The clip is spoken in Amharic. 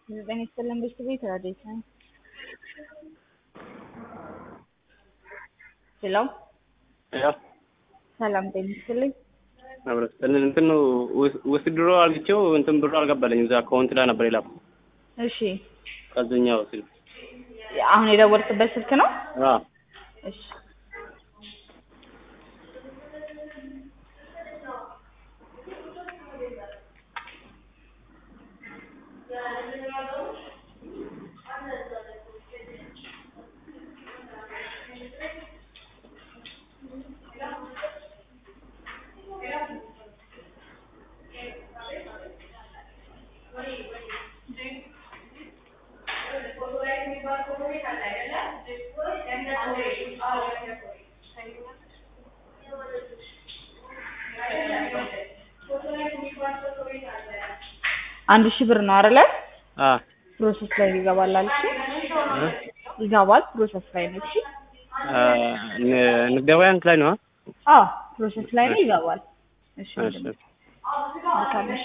ዘጠኝ ይስጥልን ቤት ረዴት ነኝ። ሄሎ ያ ሰላም ጤና ይስጥልኝ። አብረን እንትን ነው ውስጥ ድሮ አልግቼው እንትን ብሮ አልገባልኝም። እዛ አካውንት ላይ ነበር የላኩ እሺ ከዚህኛው ስልክ አሁን የደወልክበት ስልክ ነው? አዎ እሺ አንድ ሺህ ብር ነው አይደለ? አ ፕሮሰስ ላይ ይገባል አልሽ? ይገባል ፕሮሰስ ላይ ነው። እሺ ንግድ ባንክ ላይ ነው። አዎ ፕሮሰስ ላይ ነው ይገባል። እሺ እሺ መልካም እሺ